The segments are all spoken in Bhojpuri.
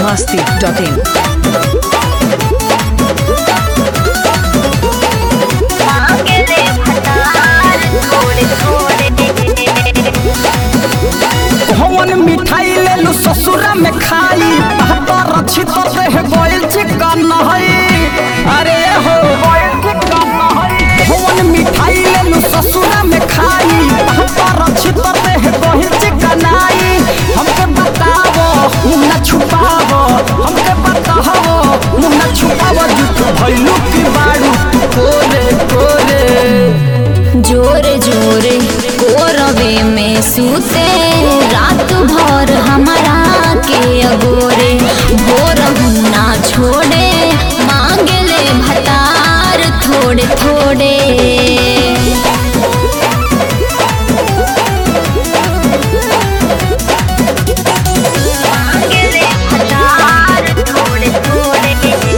masti.in. मांगले भतार थोड़े थोड़े हवन मिठाई ले लू ससुरा में खाई बहतर अच्छी तो रह गइल चिकन है अरे हो हवन मिठाई ले लू ससुरा में खाई बहतर अच्छी तो रह गइल चिकन आई हमके बतावो मुंह न छुपावो हमके बतावो मुंह न छुपावो जुट भइलू की बाड़ू तू कोरे कोरे जोरे जोरे कोरवे में सूते रात भर हमारा के अगोरे भोर ना छोड़े मांगले भतार थोड़े थोड़े मांगले भतार थोड़े थोड़े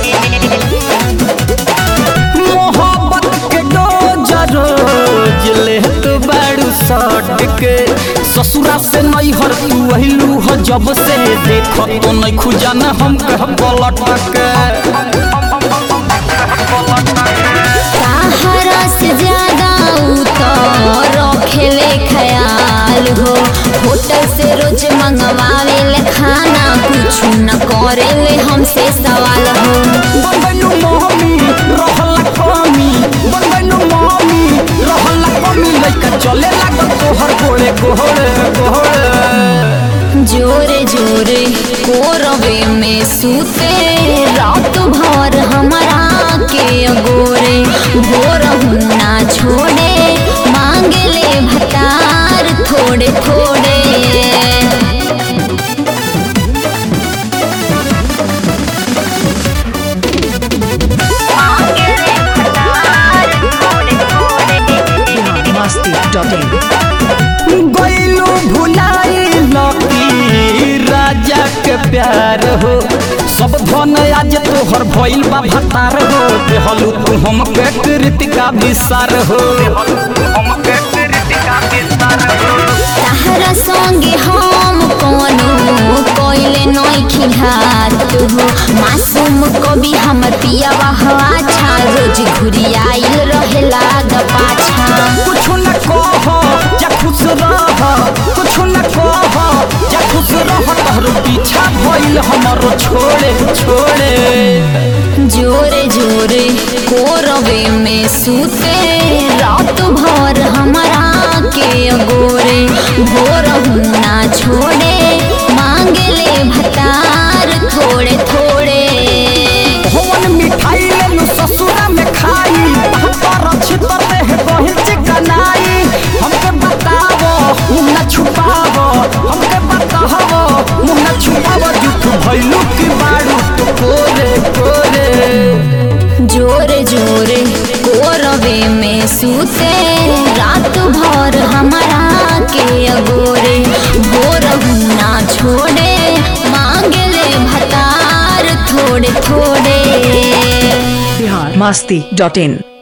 मोहब्बत के डोज रोज लेत बाड़ू सट के ससुरा से नहीं हर तू अहिलू हो जब से देख तो नहीं खुजान हम कह पलट के सहारा से ज्यादा उतर रखेले ख्याल हो होटल से रोज मंगवावे ले खाना कुछ न करेले हमसे सवाल हो बनबैलू मम्मी रहला कमी बनबैलू मम्मी रहला कमी लइका चले लागल तोहर गोड़े गोड़े गोड़े जोरे जोरे कोरवे में सूते रात भर हमारा के गोरे भोर ना छोड़े मांगले भतार थोड़े थोड़े masti.in. गईलू भुलाई लकी राजा के प्यार हो सब धन आज तोहर भइल बा भतार हो देहलू तू हम के कृतिका विसार हो तहरा संगे हम कोनो कोइले नई खिलात हो मासूम कभी हम पियावा हवा छा रोज घुरी आइल रहेला द पाछा कुछ न कह जा खुश रह कुछ न कह जा खुश रह तोहर पीछा भइल हमरो छोड़े छोड़े जोरे जोरे कोरवे में सूते रात भर हमारा के गोरे भोर ना छोड़े मांगले भतार थोड़े थोड़े भवन मिठाई लेलू ससुरा में खाई पर अच्छी तरह बहिल चिकनाई हमके बतावो मुंह न छुपावो हमके बतावो मुंह न छुपावो जुठ भइलू की बाड़ू तो कोरे कोरे जोरे जोरे कोरवे में सूते रात भर हमारा के अगोरे भोर ना छोड़े मांगले भतार थोड़े थोड़े Bihar masti.in.